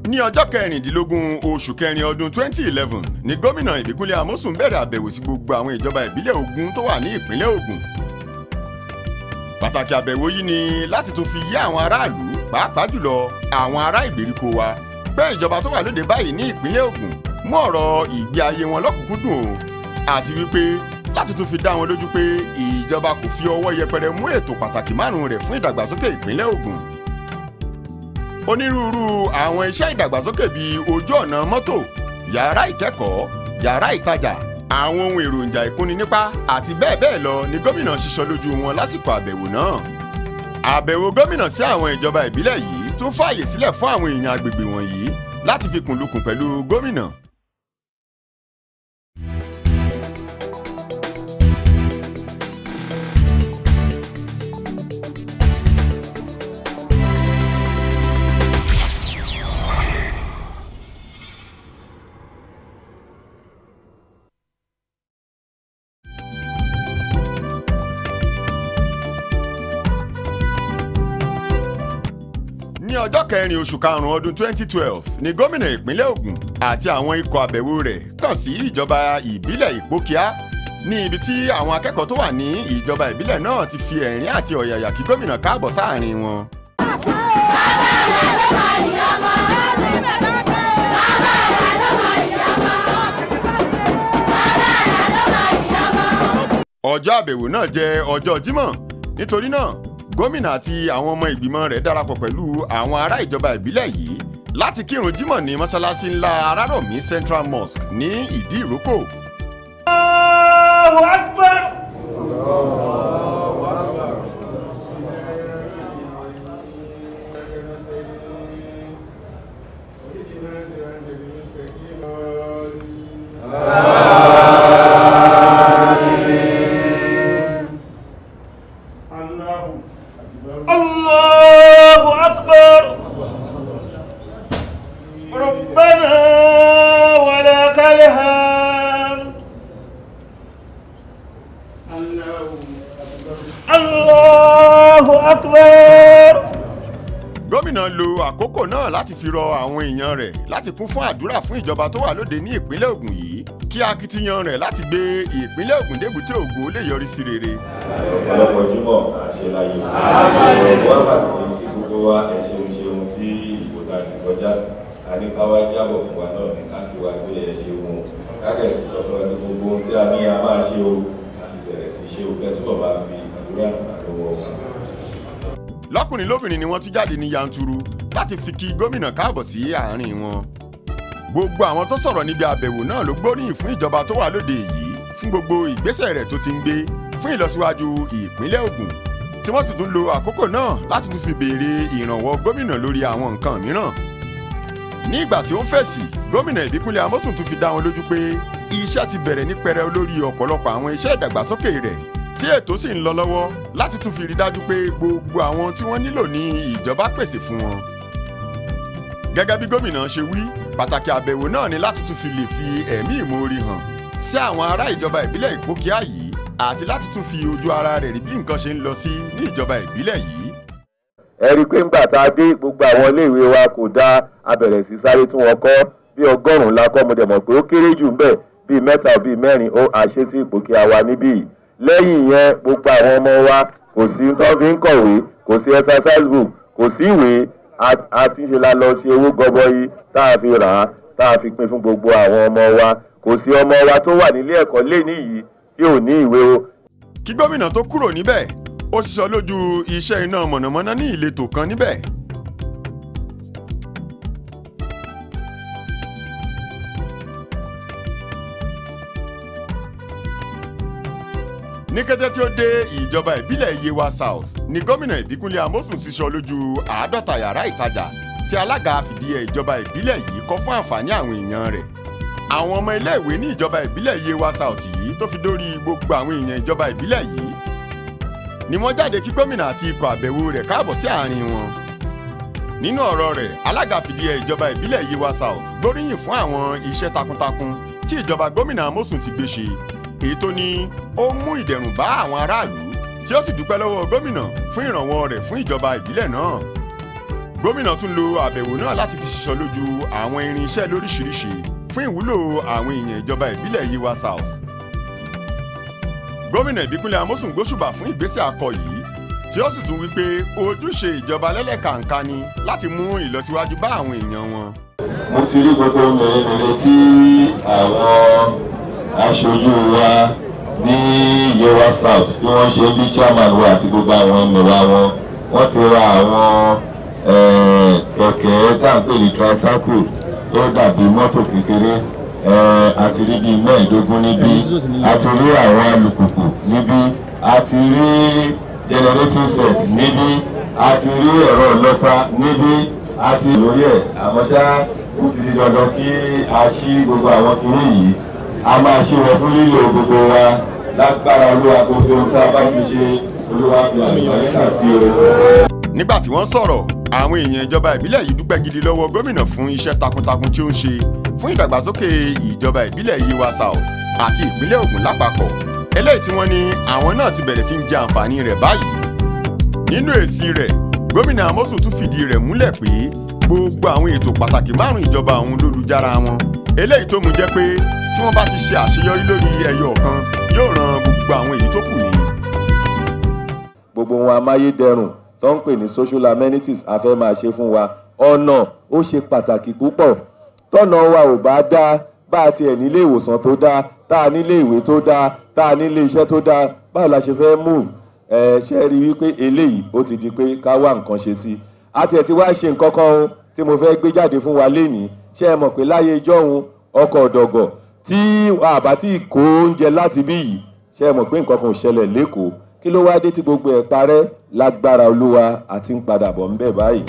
ní ọjọ́ kẹrìndínlógún oṣù kẹrin ọdún 2011 ni gómìnà ìbíkúnlé amósùn bẹ̀rẹ̀ àbẹ̀wò sí gbogbo àwọn ìjọba ìbílẹ̀ Ògùn tó wà ní ìpínlẹ̀ Ògùn pàtàkì àbẹ̀wò yìí ni láti tún fi yé àwọn aráàlú pàápàá jùlọ àwọn ará ìgbèríko wa pé ìjọba tó wà lóde báyìí ní ìpínlẹ̀ Ògùn mú ọ̀rọ̀ ìgbé ayé wọn lọ́kùnkúndùn o àti wípé láti tún fi dá wọn lójú pé ìjọba kò fi ọwọ́ yẹpẹrẹ mú ètò pàtàkì márùn-ún rẹ̀ fún ìdàgbàsókè ìpínlẹ̀ Ògùn onírúurú àwọn iṣẹ́ ìdàgbàsókè bíi ojú ọ̀nà mọ́tò yàrá ìkẹ́kọ̀ọ́ yàrá ìtajà àwọn ohun èròjà ìkúnni nípa àti bẹ́ẹ̀ bẹ́ẹ̀ lọ ni gómìnà ṣiṣọ́ lójú wọn lásìkò àbẹ̀wò náà. àbẹ̀wò gómìnà sí àwọn ìjọba ìbílẹ̀ yìí tún fààyè sílẹ̀ fún àwọn èèyàn agbègbè wọ̀nyí láti fi kùnlukùn pẹ̀lú gómìnà. ní ọjọ́ kẹrin oṣù karùn-ún ọdún 2012 ni gómìnà ìpínlẹ̀ Ògùn àti àwọn ikọ̀ àbẹ̀wò rẹ̀ kàn sí ìjọba ìbílẹ̀ Ìpókíà ní ibi tí àwọn akẹ́kọ̀ọ́ tó wà ní ìjọba ìbílẹ̀ náà ti fi ẹ̀rín àti ọ̀yàyà kí gómìnà káàbọ̀ sáàrin wọn. ọjọ́ àbẹ̀wò náà jẹ́ ọjọ́ Jímọ̀ nítorí náà gómìnà àti àwọn ọmọ ìgbìmọ̀ rẹ̀ darapọ̀ pẹ̀lú àwọn ará ìjọba ìbílẹ̀ yìí láti kírun jímọ̀ ní mọ́ṣáláṣí ńlá arárọ̀mí Central Mosque ní ìdí ìrókò. Allahu Akbar. الله أكبر ربنا ولك الحمد الله أكبر gómìnà lo àkókò náà láti fi rọ àwọn èèyàn rẹ̀ láti kún fún àdúrà fún ìjọba tó wà lóde ní ìpínlẹ̀ Ògùn yìí kí akitiyan rẹ̀ láti gbé ìpínlẹ̀ Ògùn débùté ògo lè yọrí sí rere. ọ̀pọ̀lọpọ̀ jímọ̀ àṣeláyé wọ́n pàṣẹ tí gbogbo wa ẹ ṣeun ṣeun tí ìbò náà ti kọjá a ní ká wá jábọ̀ fún wa náà ní káàkiri wa pé ẹ ṣeun káàkiri tó sọ fún wa ní gbogbo ohun tí a ní a máa ṣe o àti bẹ̀rẹ̀ sí ṣe o kẹ́tùbọ̀ máa fi àdúrà àlọ́wọ́ wa. lọ́kùnrin lóbìnrin ni wọ́n tún jáde ní yanturu láti fi kí gómìnà káàbọ̀ sí àárín wọn. gbogbo àwọn tó sọ̀rọ̀ níbi àbẹ̀wò náà ló gbóríyìn fún ìjọba tó wà lóde yìí fún gbogbo ìgbésẹ̀ rẹ̀ tó ti ń gbé fún ìlọsíwájú ìpínlẹ̀ Ògùn tí wọ́n sì tún lo àkókò náà láti tún fi béèrè ìrànwọ́ gómìnà lórí àwọn nǹkan mìíràn. ní ìgbà tí ó ń fèsì gómìnà Ìbíkúnlé Amósùn tún fi dá wọn lójú pé iṣẹ́ ti bẹ̀rẹ̀ ní pẹrẹu lórí ọ̀pọ̀lọpọ̀ àwọn iṣẹ́ ìdàgbàsókè rẹ̀ tí ètò sì ń lọ lọ́wọ́ láti tún fi rí dájú pé gbogbo àwọn tí wọ́n nílò ní ìjọba pèsè fún wọn. gẹ́gẹ́ bí gómìnà ṣe wí pàtàkì àbẹ̀wò náà ni láti tún fi lè fi ẹ̀mí ìmoore hàn sí àwọn ará ìjọba ìbílẹ̀ Ìpókíà yìí àti láti tún fi ojú ara rẹ̀ rí bí nǹkan ṣe ń lọ sí ní ìjọba ìbílẹ̀ yìí. ẹ rí i pé ńgbà tá a dé gbogbo àwọn iléèwé wa kò dá a bẹ̀rẹ̀ sí sáré tún wọn kọ́ bí ọgọ́rùn-ún la kọ́ mo dẹ̀ mọ̀ pé ó kéré jù ń bẹ̀ bíi mẹ́ta bíi mẹ́rin ó àṣẹ sí Ìpókíà wa níbí yìí lẹ́yìn yẹn gbogbo àwọn ọmọ wa kò sí tó fi ń kọ̀wé kò sí exercise book kò sí ìwé àti ṣe la lọ ṣe owó gọbọi tá a fi rà á tá a fi pín fún gbogbo àwọn ọmọ wa kò sí ọmọ wa tó wà nílé ẹ̀kọ́ lẹ́ni yìí tí ò ní ìwé o kí gómìnà tó kúrò níbẹ̀ ó ṣiṣọ́ lójú iṣẹ́ iná mọ̀nàmọ́ná ní ìletò kan níbẹ̀. ní kété tí ó dé ìjọba ìbílẹ̀ Yewa South ni gómìnà Ìbíkúnlé Amósùn ṣiṣọ́ lójú àádọ́ta yàrá ìtajà tí alága fìdíhẹ ìjọba ìbílẹ̀ yìí kọ́ fún àǹfààní àwọn èèyàn rẹ̀ àwọn ọmọ iléèwé ní ìjọba ìbílẹ̀ Yewa South yìí tó fi dórí gbogbo àwọn èèyàn ìjọba ìbílẹ̀ yìí ni wọ́n jáde kí gómìnà àti ikọ̀ àbẹ̀wò rẹ̀ káàbọ̀ sí àárín wọn. nínú ọ̀rọ̀ rẹ̀ alága fìdíhẹ ìjọba ìbílẹ̀ Yewa South gbóríyìn fún àwọn iṣẹ́ takuntakun tí ìjọba gómìnà Amósùn ti gbé ṣe èyí tó ní ó mú ìdẹ̀rùn bá àwọn aráàlú tí ó sì dúpẹ́ lọ́wọ́ gómìnà fún ìrànwọ́ rẹ̀ fún ìjọba ìbílẹ̀ náà. gómìnà tún lo àbẹ̀wò náà láti fi ṣiṣọ́ lójú àwọn irinṣẹ́ lóríṣiríṣi fún ìwúlò àwọn èèyàn ìjọba ìbílẹ̀ Yewa South. gómìnà ìbíkúnlẹ̀ amósùn gbóṣùbà fún ìgbésẹ̀ akọ yìí tí ó sì tún wí pé ojúṣe ìjọba lẹ́lẹ́kàǹkà ni láti mú ìlọsíwájú bá àwọn èèyàn wọn. mo ti rí gbogbo mèremère tí àwọn aṣojú wa ní Yewa South tí wọ́n ṣe bí chairman wa àti gbogbo àwọn ènìyàn wọn wọ́n ti ra àwọn eh, kẹ̀kẹ́ tá à ń pè ní tricycle tó dàbí mọ́tò kékeré eh, àti rí bíi mẹ́ẹ̀ẹ́dógún níbí àti rí àwọn alùpùpù níbí àti rí generating set níbí àti rí ẹ̀rọ ìlọ́ta níbí àti lórí ẹ̀ àmọ́ ṣá ó ti di dandan kí a ṣí gbogbo àwọn kinní yìí a máa ṣe wọn fún lílo gbogbo wa lágbára olúwa gbogbo ohun tá a bá fi ṣe olúwa fi àlùbáríkà sí o. nígbà tí wọ́n sọ̀rọ̀ àwọn èèyàn ìjọba ìbílẹ̀ yìí dúpẹ́ gidi lọ́wọ́ gómìnà fún iṣẹ́ takuntakun tí ó ń ṣe fún ìdàgbàsókè ìjọba ìbílẹ̀ Yewa South àti ìpínlẹ̀ Ògùn lápapọ̀ eléyìí tí wọ́n ní àwọn náà ti bẹ̀rẹ̀ sí ń jẹ àǹfààní rẹ̀ báyìí nínú èsì rẹ̀ gómìnà Amosun tún fìdí rẹ̀ múlẹ̀ pé gbogbo àwọn ètò pàtàkì márùn ìjọba òun lólùjára wọn eléyìí tó mú jẹ́ pé tí wọ́n bá ti ṣe àṣeyọrí lórí ẹyọ kan yóò ran gbogbo àwọn èyí tó kù ní. gbogbo ohun amáyédẹrùn tó ń pè ní social amenities a fẹ́ máa ṣe fún wa ọ̀nà ó ṣe pàtàkì púpọ̀ tọ́nà wa ò bá dá bá a tiẹ̀ nílé ìwòsàn tó dáa tá a nílé ìwé tó dáa tá a nílé iṣẹ́ tó dáa báwo la ṣe fẹ́ move ẹ ṣe rí i wípé eléyìí ó ti di pé ká wá nǹkan ṣe sí i a tiẹ̀ ti wá ṣe nǹkan kan o tí mo fẹ́ gbé jáde fún wa lénìí ṣé ẹ mọ̀ pé láyé ijọ́hun ọkọ̀ ọ̀dọ̀gọ̀ tí àbá tí kó oúnjẹ láti bí yìí ṣé ẹ mọ̀ pé nǹkan kan ò ṣẹlẹ̀ lẹ́kọ̀ọ́ kí ló wá dé tí gbogbo ẹ̀ parẹ́ lágbára olúwa àti ń padà bọ̀ ń bẹ̀ báyìí.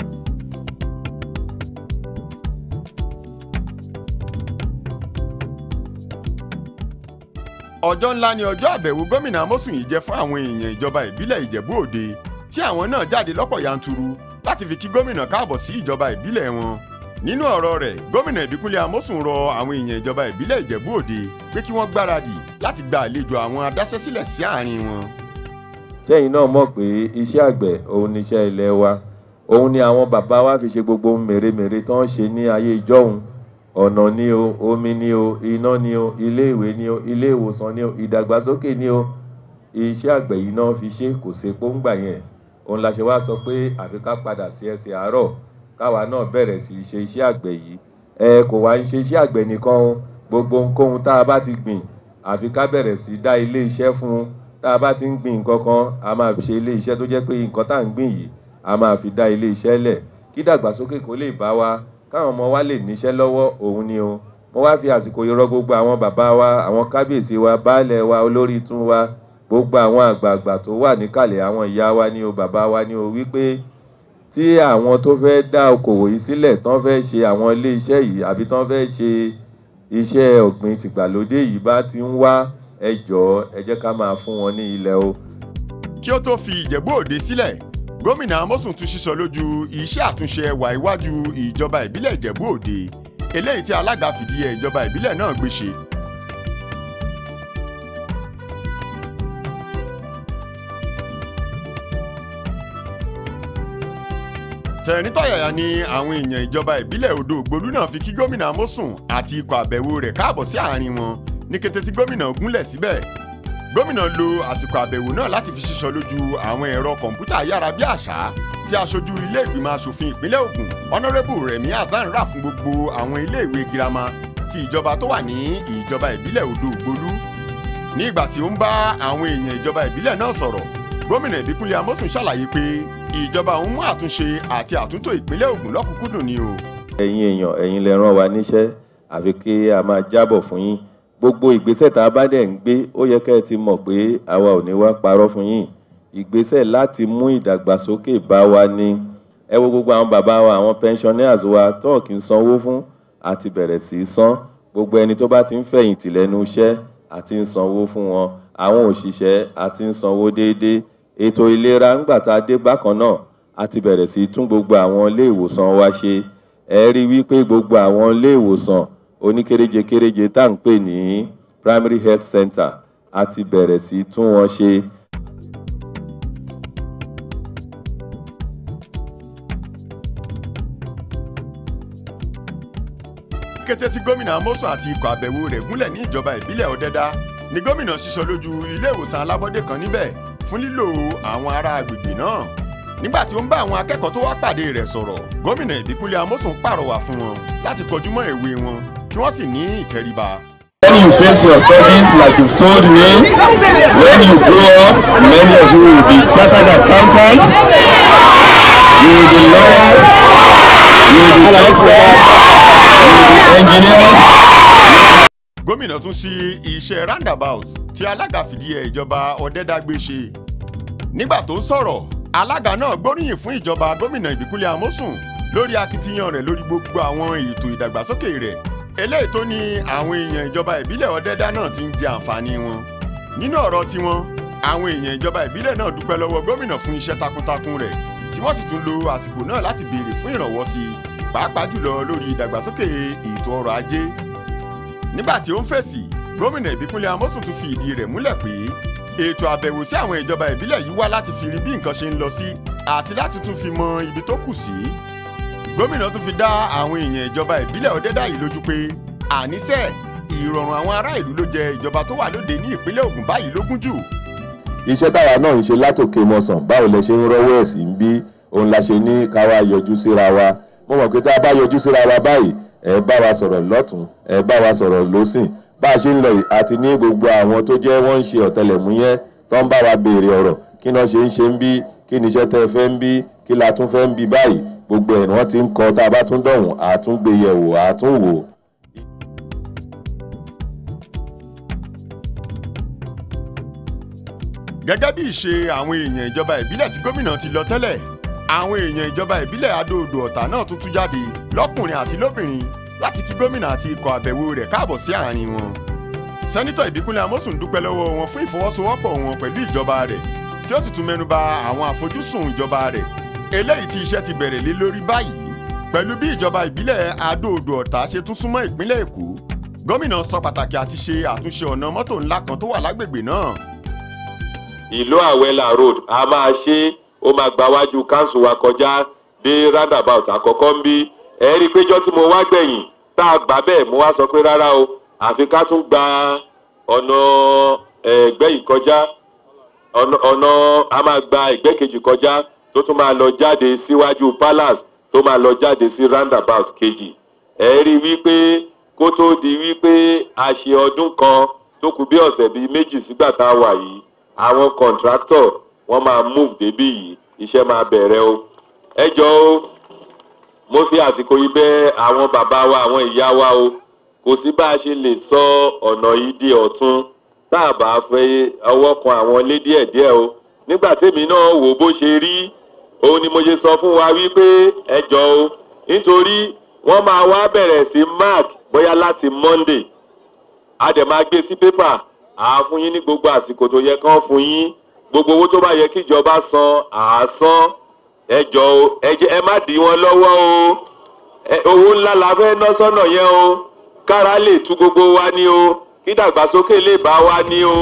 ọjọ́ ńlá ni ọjọ́ àbẹ̀wò gómìnà Amosun yìí jẹ́ fún àwọn èèyàn ìjọba ìbílẹ̀ Ìjẹ̀bú Òde tí àwọn náà jáde lọ́pọ̀ yanturu láti fi kí gómìnà káàbọ̀ sí ìjọba ìbílẹ̀ wọn. nínú ọ̀rọ̀ rẹ̀ gómìnà Ìbíkúnlé Amosun rọ àwọn èèyàn ìjọba ìbílẹ̀ Ìjẹ̀bú Òde pé kí wọ́n gbáradì láti gba àlejò àwọn adáṣẹ́sílẹ̀ sí àárín wọn. sẹ́yìn náà mọ̀ pé iṣẹ́ àgbẹ̀ òun ni iṣẹ́ ilẹ̀ wa òun ni àwọn bàbá wa fi ṣe gbogbo ohun mèremère tó ń ṣe ní ayé ìjọ́hun ọ̀nà ni o omi ni o iná ni o ilé ìwé ni o ilé ìwòsàn ni o ìdàgbàsókè ni o iṣẹ́ àgbẹ̀ yìí náà fi ṣe kò sí pọ́ngbà yẹn òun la ṣe wá sọ pé àfi ká padà sí ẹsẹ̀ àárọ̀ káwa náà bẹ̀rẹ̀ sí í ṣe iṣẹ́ àgbẹ̀ yìí ẹ kò wá ń ṣe iṣẹ́ àgbẹ̀ nìkan o gbogbo ohunkóhun tá a bá ti gbìn àfi ká bẹ̀rẹ̀ sí í dá ilé iṣẹ́ fún un tá a bá ti ń gbìn nǹkan kan a máa ṣe ilé iṣẹ́ tó jẹ́ pé nǹkan tá à ń gbìn yìí a máa fi dá ilé iṣẹ́ lẹ̀ kí dàgbàsókè kó lè bá wa káwọn ọmọ wa lè níṣẹ́ lọ́wọ́ òun ni o mo wá fi àsìkò yìí rọ gbogbo àwọn bàbá wa àwọn kábíyèsí wa baálẹ̀ wa olórí tún wa gbogbo àwọn àgbààgbà tó wà níkàlẹ̀ àwọn ìyá wa ni o bàbá wa ni o wípé tí àwọn tó fẹ́ dá okòwò yìí sílẹ̀ tán fẹ́ ṣe àwọn ilé iṣẹ́ yìí àbí tán fẹ́ ṣe iṣẹ́ ọ̀gbìn tìgbàlódé yìí bá ti ń wá ẹ jọ̀ọ́ ẹ jẹ́ ká máa fún wọn ní ilẹ̀ o. kí ó tó fi Ìjẹ̀bú Òde sílẹ̀ gómìnà Amosun tún sísọ lójú iṣẹ́ àtúnṣe ẹwà iwájú ìjọba ìbílẹ̀ Ìjẹ̀bú Òde eléyìí tí alága fìdíhe ìjọba ìbílẹ̀ náà gbé ṣe. tẹ̀rìntọ̀yàyà ni àwọn èèyàn ìjọba ìbílẹ̀ Odò Ògbólú náà fi kí gómìnà Amosun àti ikọ̀ àbẹ̀wò rẹ̀ káàbọ̀ sí àárín wọn ní kété tí gómìnà gúnlẹ̀ síbẹ̀ gómìnà lo àsìkò àbẹ̀wò náà láti fi ṣíṣọ lójú àwọn ẹ̀rọ kọ̀ǹpútà ayárabíàṣá tí aṣojú ilé ìgbìmọ̀ asòfin ìpínlẹ̀ Ògùn ọ̀nàrẹ́bù Rẹ̀mí Hasan rà fún gbogbo àwọn iléèwé girama ti ìjọba tó wà ní ìjọba ìbílẹ̀ Odò Ògbólú ní ìgbà tí ó ń bá àwọn èèyàn ìjọba ìbílẹ̀ náà sọ̀rọ̀ gómìnà Ìbíkúnlé Amósùn ṣàlàyé pé ìjọba òun mú àtúnṣe àti àtúntò ìpínlẹ̀ Ògùn lọ́kùnkúndùn ni o. ẹ̀yin èèyàn ẹ̀yin lẹ rán wa níṣẹ́ àfi kí a máa jábọ̀ fún yín gbogbo ìgbésẹ̀ tá a bá dẹ̀ ń gbé ó yẹ kẹ́ ẹ ti mọ̀ pé àwa ò ní wá parọ́ fún yín ìgbésẹ̀ láti mú ìdàgbàsókè bá wa ní ẹ wo gbogbo àwọn bàbá wa àwọn pensioners wa tó kì í sanwó fún àti bẹ̀rẹ̀ sí í san gbogbo ẹni tó bá ti ń fẹ̀yìntì lẹ́nu iṣẹ́ àti ń sanwó fún wọn àwọn òṣìṣẹ́ àti ń sanwó déédéé ètò ìlera ńgbà tá a dé bákan náà àti bẹ̀rẹ̀ sí í tún gbogbo àwọn ilé ìwòsàn wa ṣe ẹ rí i wípé gbogbo àwọn ilé ìwòsàn oníkéréje kéréje tá à ń pè ní primary health center àti bẹ̀rẹ̀ sí í tún wọn ṣe kété tí gómìnà amosun àti ikọ̀ àbẹ̀wò rẹ̀ gúnlẹ̀ ní ìjọba ìbílẹ̀ ọ̀dẹ́dá ni gómìnà ṣíṣọ lójú ilé ìwòsàn alábọ́dé kan níbẹ̀ fún lílò àwọn ará agbègbè náà nígbà tí ó ń bá àwọn akẹ́kọ̀ọ́ tó wá pàdé rẹ̀ sọ̀rọ̀ gómìnà ìbíkúnlẹ̀ amosun pàrọwà fún wọn láti kọjú mọ́ ìwé wọn kí wọ́n sì ní ìtẹríba. When you face your studies, like you've told me, when you grow up, many of you will be chartered accountants, you will be lawyers, you will be doctors, you will be engineers. gómìnà tún sí iṣẹ́ roundabout tí alága fìdíhe ìjọba ọ̀dẹ́dá gbé ṣe nígbà tó ń sọ̀rọ̀ alága náà gbóríyìn fún ìjọba gómìnà ìbíkúnlẹ̀ amósùn lórí akitiyan rẹ̀ lórí gbogbo àwọn ètò ìdàgbàsókè rẹ̀ eléyìí tó ní àwọn èèyàn ìjọba ìbílẹ̀ ọ̀dẹ́dá náà ti ń jẹ àǹfààní wọn nínú ọ̀rọ̀ tiwọn àwọn èèyàn ìjọba ìbílẹ̀ náà dúpẹ́ lọ́wọ́ gómìnà fún iṣẹ́ takuntakun rẹ̀ tí wọ́n sì tún lo àsìkò náà láti béèrè fún ìrànwọ́ sí i pàápàá jùlọ lórí ìdàgbàsókè ètò ọrọ̀ ajé nígbà tí ó ń fèsì gómìnà ìbíkúnlẹ̀ amósùn tún fi ìdí rẹ̀ múlẹ̀ pé ètò àbẹ̀wò sí àwọn ìjọba ìbílẹ̀ yìí wá láti fi rí bí nǹkan ṣe ń lọ sí àti láti tún fi mọ ibi tó kù sí gómìnà tún fi dá àwọn èèyàn ìjọba ìbílẹ̀ ọ̀dẹ́dá yìí lójú pé àníṣe ìrọ̀rùn àwọn ará ìlú ló jẹ ìjọba tó wà lóde ní ìpínlẹ̀ Ògùn báyìí lógún jù iṣẹ́ táwa náà ń ṣe látòkè mọ̀sán báwo lẹ ṣe ń rọ́wọ́ ẹ̀ sí ń bí òun la ṣe ní ká wá yọjú síra wa mo mọ̀ pé tá a bá yọjú síra wa báyìí ẹ bá wa sọ̀rọ̀ lọ́tún ẹ bá wa sọ̀rọ̀ lọ́sìn bá a ṣe ń lọ yìí àti ní gbogbo àwọn tó jẹ́ wọ́n ń ṣe ọ̀tẹlẹ̀múyẹ́ tó ń bá wa béèrè ọ̀rọ̀ kí náà ṣe ń ṣe ń bí kí ni iṣẹ́ tẹ́ fẹ́ ń bí kí la tún fẹ́ ń bí báyìí gbogbo ẹ̀ wọ́n ti ń kọ tá a bá tún dọ̀hùn àtúngbéyẹ̀wò àtúnwò gẹ́gẹ́ bí ìṣe àwọn èèyàn ìjọba ìbílẹ̀ tí gómìnà ti lọ tẹ́lẹ̀ àwọn èèyàn ìjọba ìbílẹ̀ adóodò ọ̀tà náà tún tú jáde lọ́kùnrin àti lóbìnrin láti kí gómìnà àti ikọ̀ àbẹ̀wò rẹ̀ káàbọ̀ sí àárín wọn. sẹ́nitọ̀ ìbíkúnlẹ̀ amósùn dúpẹ́ lọ́wọ́ wọn fún ìfọwọ́sowọ́pọ̀ wọn pẹ̀lú ìjọba rẹ̀ tí ó sì tún mẹ́nuba àwọn àfojúsùn ìjọba rẹ̀ eléyìí tí iṣẹ́ ti bẹ̀rẹ̀ lé lórí báyìí pẹ̀lú bí ìjọba ìbílẹ̀ adóodò ọ̀tà ṣe tún súnmọ́ ìpínlẹ̀ èkó gómìnà sọ pàtàkì àti ṣe àtúnṣe ọ̀nà mọ́tò ńlá kan tó wà lágbègbè náà ìlú àwẹlà road a máa ṣe ó máa gba wájú council wa kọjá dé roundabout àkọ́kọ́ ń bí ẹ rí i péjọ tí mo wá gbẹ̀yìn tá a gbà bẹ́ẹ̀ mo wá sọ pé rárá o àfi ká tún gba ọ̀nà ẹ̀gbẹ́ yìí kọjá ọ̀nà a máa gba ẹ̀gbẹ́ kejì kọjá tó tún máa lọ jáde síwájú palace tó máa lọ jáde sí roundabout kejì ẹ rí i wípé kó tó di wípé a ṣe ọdún kan tó kù bí ọ̀sẹ̀ bíi méjì sígbà tá a wà yìí àwọn contractor wọ́n máa move débí yìí iṣẹ́ máa bẹ̀rẹ̀ o ẹ jọ o mo fi àsìkò yìí bẹ̀ àwọn bàbá wa àwọn ìyá wa o kò sí bá a ṣe lè sọ ọ̀nà yìí di ọ̀tun tá a bá fẹ́ ọwọ́ kan àwọn ilé díẹ̀díẹ̀ o nígbà tèmi náà wò bó ṣe rí òun ni mo ṣe sọ fún wa wípé ẹ jọ o nítorí wọ́n máa wá bẹ̀rẹ̀ sí mark bóyá láti monday a dẹ̀ máa gbé sí pépà àá fún yín ní gbogbo àsìkò tó yẹ kán fún yín gbogbo owó tó bá yẹ kí ìjọba san àá san ẹ jọ o ẹ jẹ ẹ má dì wọn lọ́wọ́ o owó ńlá la fẹ́ ná sọ́nà yẹn o kára lè tú gbogbo wa ní o kí dàgbàsókè lè bá wa ní o.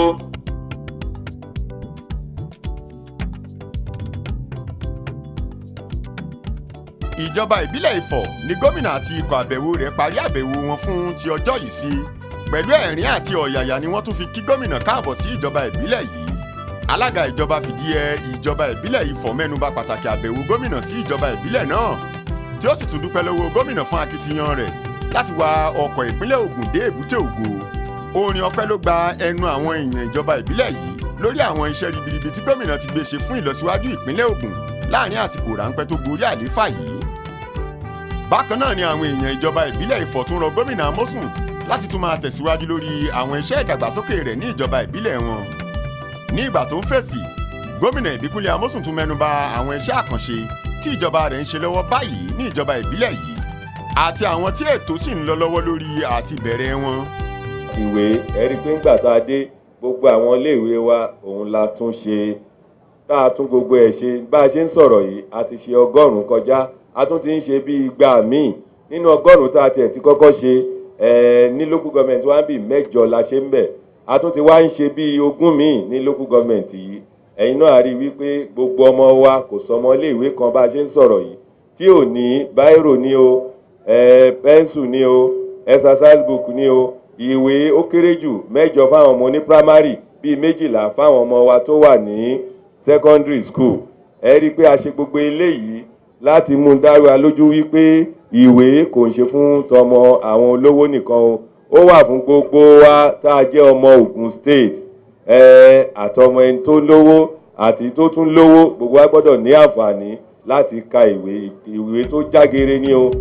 ìjọba ìbílẹ̀ Ifọ̀ ni gómìnà àti ikọ̀ àbẹ̀wò rẹ̀ parí àbẹ̀wò wọn fún ti ọjọ́ yìí sí pẹ̀lú ẹ̀rín àti ọ̀yàyà ni wọ́n tún fi kí gómìnà káàbọ̀ sí ìjọba ìbílẹ̀ yìí alága ìjọba fìdíhe ìjọba ìbílẹ̀ Ifọ̀ mẹ́nuba pàtàkì àbẹ̀wò gómìnà sí ìjọba ìbílẹ̀ náà tí ó sì tún dúpẹ́ lọ́wọ́ gómìnà fún akitiyan rẹ̀ láti wa ọkọ̀ ìpínlẹ̀ Ògùn dé èbúté ògo orin ọpẹ́ ló gba ẹnu àwọn èèyàn ìjọba ìbílẹ̀ yìí lórí àwọn iṣẹ́ ribiribi tí gómìnà ti gbé ṣe fún ìlọsíwájú ìpínlẹ̀ Ògùn láàrin àsìkò ráńpẹ́ tó gorí àlééfà yìí bákan náà ni àwọn èèyàn ìjọba ìbílẹ̀ Ifọ̀ tún rọ gómìnà Amósùn láti tún máa tẹ̀síwájú lórí àwọn iṣẹ́ ìdàgbàsókè rẹ̀ ní ìjọba ìbílẹ̀ wọn. ní ìgbà tó ń fèsì gómìnà ìbíkúnlẹ̀ amósùn tún mẹ́nuba àwọn iṣẹ́ àkànṣe tí ìjọba rẹ̀ ń ṣe lọ́wọ́ báyìí ní ìjọba ìbílẹ̀ yìí àti àwọn tí ètò sì ń lọ lọ́wọ́ lórí àti ìbẹ̀rẹ̀ wọn. ìwé ẹ rí i pé ńgbà tá a dé gbogbo àwọn iléèwé wa òun la tún ṣe tá a tún gbogbo ẹ̀ ṣe bá a ṣe ń sọ̀rọ̀ yìí a ti ṣe ọgọ́rùn-ún kọjá a tún ti ń ṣe bí igba míì nínú ọgọ́rùn-ún tá a tiẹ̀ ti kọ́kọ́ ṣe ẹ̀ ní local government wa ń bì mẹ́jọ la ṣe ń bẹ̀ a tún ti wá ń ṣe bí ogún míì ní local government yìí ẹ̀yin náà rí i wípé gbogbo ọmọ wa kò sọmọ iléèwé kan bá a ṣe ń sọ̀rọ̀ yìí tí ò ní báírò ní o pẹ́ńsù ní o exercise book ni o ìwé ó kéré jù mẹ́jọ fáwọn ọmọ ní primary bíi méjìlá fáwọn ọmọ wa tó wà ní secondary school ẹ rí i pé a ṣe gbogbo eléyìí láti mú un dára lójú wípé ìwé kò ń ṣe fún tọmọ àwọn olówó nìkan o ó wà fún gbogbo wa tá a jẹ́ ọmọ Ògùn state ẹ àtọmọ ẹni tó lówó àti tó tún lówó gbogbo wa gbọ́dọ̀ ní àǹfààní láti ka ìwé ìwé tó jágere ní o.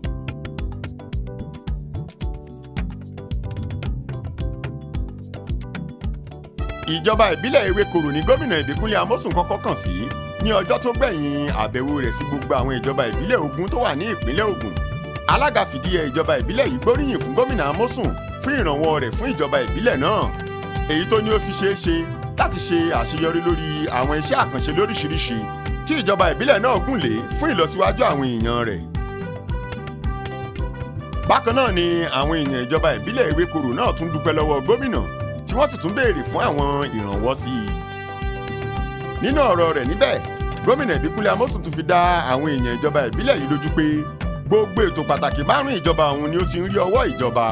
ìjọba ìbílẹ̀ ewékorò ní gómìnà ìbíkúnlé amósùn kọ́kọ́ kàn sí ní ọjọ́ tó gbẹ̀yìn àbẹ̀wò rẹ̀ sí gbogbo àwọn ìjọba ìbílẹ̀ ogun tó wà ní ìpínlẹ̀ Ògùn alága fìdíhe ìjọba ìbílẹ̀ yìí gbóríyìn fún gómìnà amósùn fún ìrànwọ́ rẹ̀ fún ìjọba ìbílẹ̀ náà èyí tó ní ó fi ṣeé ṣe láti ṣe àṣeyọrí lórí àwọn iṣẹ́ àkànṣe lóríṣiríṣi tí ìjọba ìbílẹ̀ náà gùn lé fún ìlọsíwájú àwọn èèyàn rẹ̀ bákan náà ni àwọn èèyàn ìjọba ìbílẹ̀ ewékorò náà tún dúpẹ́ lọ́wọ́ gómìnà tí wọ́n sì tún béèrè fún àwọn ìrànwọ́ sí i. nínú ọ̀rọ̀ rẹ̀ níbẹ̀ gómìnà ìbíkúnlé amósùn tún fi dá àwọn èèyàn ìjọba ìbílẹ̀ yìí lójú pé gbogbo ètò pàtàkì márùn ìjọba òun ni ó ti ń rí ọwọ́ ìjọba.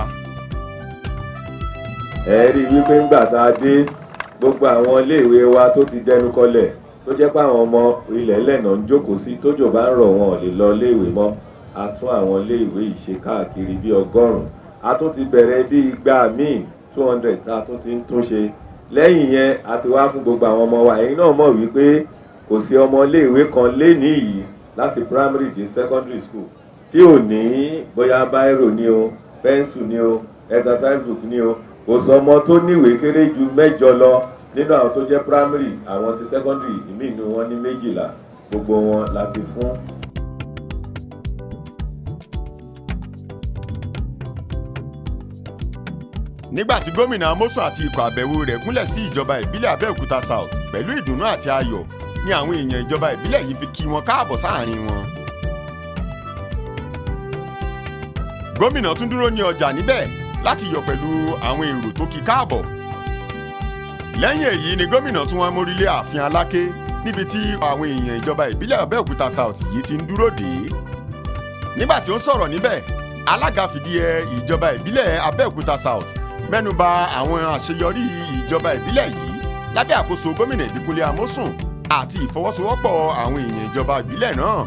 ẹ rí i wípé ńgbà tá a dé gbogbo àwọn iléèwé wa tó ti dẹnu kọlẹ̀ tó jẹ́ pé àwọn ọmọ ilẹ̀ lẹ́nà ń jókòó sí tójò bá ń rọ̀ wọn ò lè lọ iléèwé mọ́ a tún àwọn iléèwé yìí ṣe káàkiri bíi ọgọ́rùn-ún a tún ti bẹ̀rẹ̀ bíi igba míì two hundred tá a tún ti ń tún ṣe lẹ́yìn yẹn a ti wá fún gbogbo àwọn ọmọ wa ẹ̀yin náà mọ̀ wípé kò sí ọmọ iléèwé kan lénìí yìí láti primary dé secondary school tí ò ní bóyá báírò ni o pẹ́ńsù ni o exercise book ni o kò sọ ọmọ tó níwèé kéré ju mẹ́jọ lọ nínú àwọn tó jẹ́ primary àwọn ti secondary ìmí inú wọn ní méjìlá gbogbo wọn la ti fún. nígbà tí gómìnà amósùn àti ikọ̀ àbẹ̀wò rẹ̀ gúnlẹ̀ sí ìjọba ìbílẹ̀ abẹ́òkúta south pẹ̀lú ìdùnnú àti ayọ̀ ni àwọn èèyàn ìjọba ìbílẹ̀ yìí fi kí wọn káàbọ̀ sáàrin wọn. gómìnà tún dúró ní ọjà níbẹ̀ láti yọ̀ pẹ̀lú àwọn èrò tó kí káàbọ̀. lẹ́yìn èyí ni gómìnà tún wá mórílé ààfin aláké níbi tí àwọn èèyàn ìjọba ìbílẹ̀ abẹ́òkúta south yìí ti ń dúró dé. nígbà tí ó ń sọ̀rọ̀ níbẹ̀ alága fìdíhe ìjọba ìbílẹ̀ abẹ́òkúta south mẹ́nuba àwọn àṣeyọrí ìjọba ìbílẹ̀ yìí lábẹ́ àkóso gómìnà ìbíkúnlé amósùn àti ìfọwọ́sowọ́pọ̀ àwọn èèyàn ìjọba ìbílẹ̀ náà.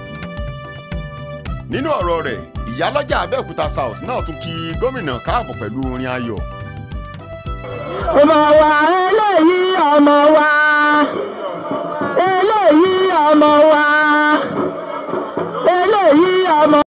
nínú ọ̀rọ̀ rẹ̀ ìyálọ́jà abẹ́òkúta south náà tún kí gómìnà káàbọ̀ pẹ̀lú orin ayọ̀. ọmọ wa eléyìí ọmọ wa eléyìí ọmọ wa eléyìí ọmọ.